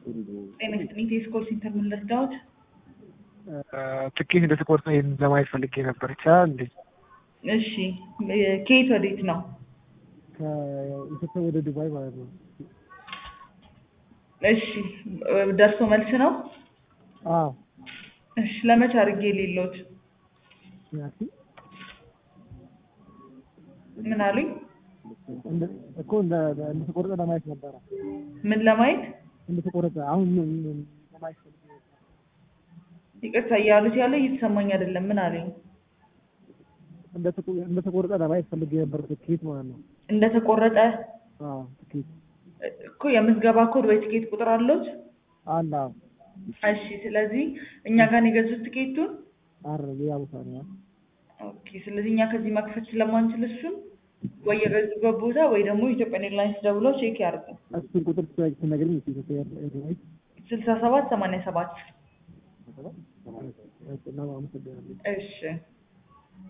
ጤና ይስጥልኝ ቴስኮል ሴንተር ምን ልርዳዎት? ትኬት እንደተቆርጠ ይሄን ለማየት ፈልጌ ነበር። ይቻላል እንዴ? እሺ ከየት ወዴት ነው? ከኢትዮጵያ ወደ ዱባይ ማለት ነው። እሺ ደርሶ መልስ ነው? አዎ እሺ ለመቼ አድርጌ የሌለዎት? ያቺ ምን አሉኝ? እንደ- እኮ እንደ- እንደተቆረጠ ለማየት ነበረ። ምን ለማየት? እንደተቆረጠ አሁን ምን- ምን ለማየት ፈልጌ ነበር። ይቅርታ እያሉት ያለ እየተሰማኝ አይደለም። ምን አሉኝ? እንደተቆ- እንደተቆረጠ ለማየት ፈልጌ ነበር ትኬት ማለት ነው። እንደተቆረጠ አዎ ትኬት እኮ የምዝገባ ኮድ ወይ ትኬት ቁጥር አለዎት? አለ። አዎ እሺ ስለዚህ እኛ ጋር ነው የገዙት ትኬቱን? አረ ሌላ ቦታ ነው። ኦኬ ስለዚህ እኛ ከዚህ መክፈት ስለማንችል እሱን ወይ የገዙበት ቦታ ወይ ደግሞ ኢትዮጵያን ኤርላይንስ ደውለው ቼክ ያርጉ። እሱን ቁጥር ትነግሪኝ እስኪ ኢትዮጵያ ኤርላይንስ ስልሳ ሰባት ሰማንያ ሰባት እና አመሰግናለሁ። እሺ